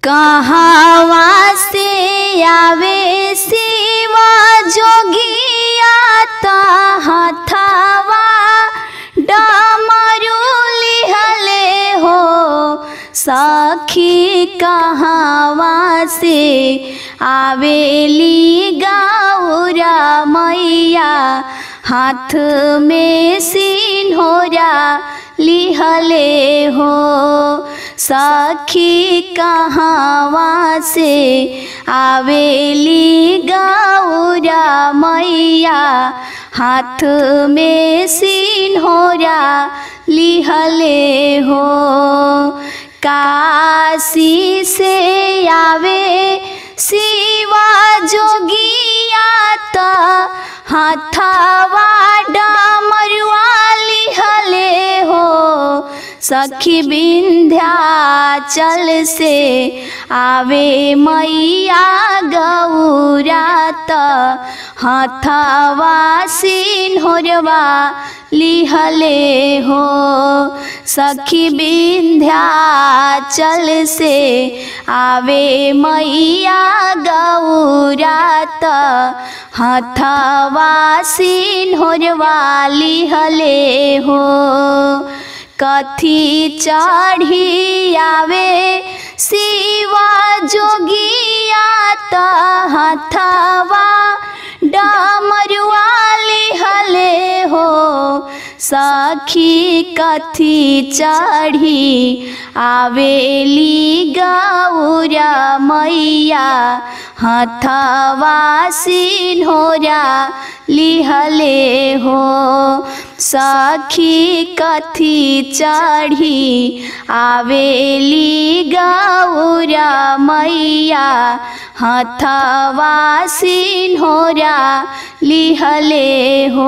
कहवा से आवे शिवा जोगिया त हथवा डमरू लिहले हो सखी कहवा से आवेली गौरा मैया हाथ में सिन्होरा लिहले हो सखी कहवा से आवेली गौरा मैया हाथ में सिन्होरा लिहले हो काशी से आवे शिवा जोगिया त हथवा डमरुआ लिहले हो सखी विंध्याचल से आवे मैया गौरा त हथवा सिन्होरवा लिहले हो सखी विंध्याचल से आवे मैया गौरा त हथवा सिन्होरवा लिहले हो कथी चढ़ी आवे शिवा जोगिया त हथवा डमरुआ लिहले हो सखी कथी चढ़ी आवेली गौरा मैया हथवा सिन्होरा लिहले हो सखी कथी चढ़ी आवेली गौरा मैया हथवा सिन्होरा लिहले हो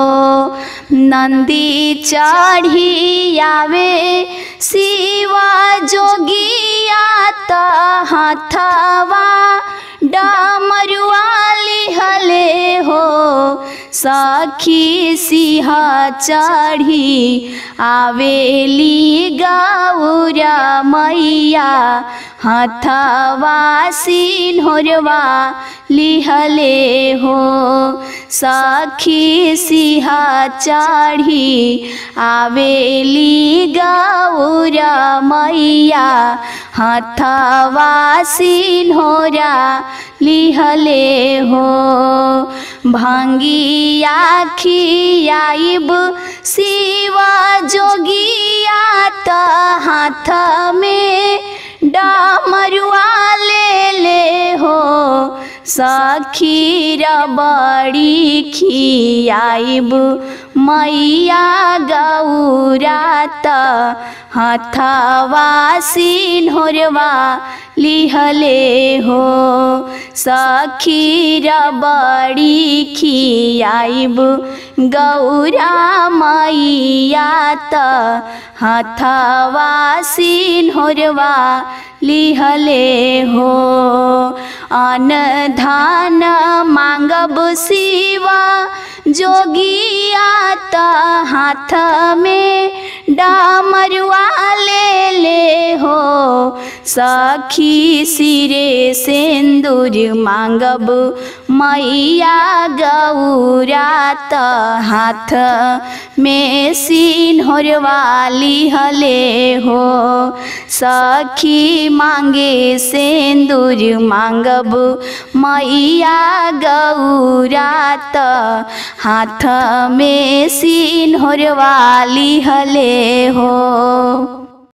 नंदी चढ़ी आवे शिवा जोगिया त हथवा डमरुआ लिहले हो सखी सिंह चढ़ी आवेली गौरा मैया हथवा सिन्होरवा लिहले हो सखी सिंह चढ़ी आवेली गौरा मैया हथवा सिन्होरा लिहले हो भंगिया खियाइब शिवा जोगिया त हाथ में डमरुआ ले ले हो सखीर बड़ी खियाइब मैया गौरा त हथवा सिन्होरवा लिहले हो सखीर बड़ी खियाइब गौरा मैया त हथवा सिन्होरवा लिहले हो अन धान मांगब शिवा जोगिया त हाथ में डामरुआ ले ले हो सखी सिरे सिंदूर मांगब मैया गौरा त हाथ में सिन्होरवा लिहले हो सखी मांगे सिंदूर मांगब मैया गौरा त हाथ में सिन्होरवा लिहले हो